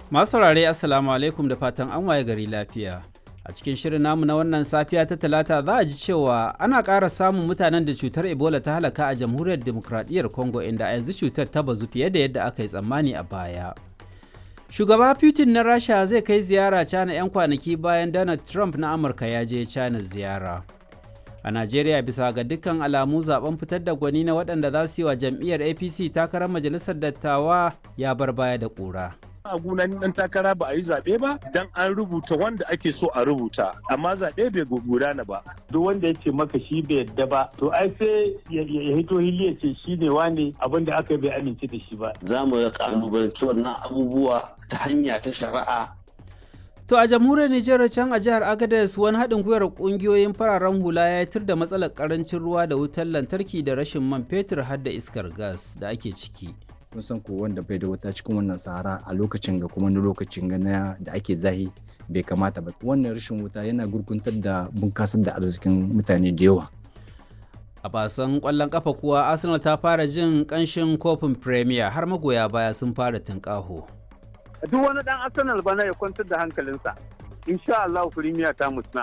Masu saurare Assalamu alaikum da fatan an waye gari lafiya. A cikin shirin namu na wannan safiya ta talata za a ji cewa ana ƙara samun mutanen da cutar Ebola ta halaka a jamhuriyar demokradiyyar Congo inda a yanzu cutar ta bazu fiye da yadda aka yi tsammani a baya. Shugaba Putin na Rasha zai kai ziyara China 'yan kwanaki bayan Donald Trump na Amurka ya je China ziyara. A Najeriya bisa ga dukkan alamu zaben fitar da gwani na waɗanda za su yi wa jam'iyyar APC takarar majalisar dattawa ya bar baya da ƙura. a gunan dan takara ba a yi zaɓe ba dan an rubuta wanda ake so a rubuta amma zaɓe bai gudana ba duk wanda ya ce maka shi bai yadda ba to ai sai ya hito hili ya ce shi ne wane abin da aka bai amince da shi ba za mu kalubalanci wannan abubuwa ta hanya ta shari'a To a jamhuriyar Nijar can a jihar Agadez wani haɗin gwiwar ƙungiyoyin fararen hula ya tur da matsalar ƙarancin ruwa da wutar lantarki da rashin man fetur har da iskar gas da ake ciki. kun san ko wanda bai da wuta cikin wannan sahara a lokacin ga kuma na lokacin ga na da ake zahi bai kamata ba wannan rashin wuta yana gurguntar da bunkasar da arzikin mutane da yawa A basan ƙwallon ƙafa kuwa Arsenal ta fara jin ƙanshin kofin Premier har magoya baya sun fara tunƙaho. duk wani dan arsenal bana ya kwantar da hankalinsa insha Allah firimiya ta mutuna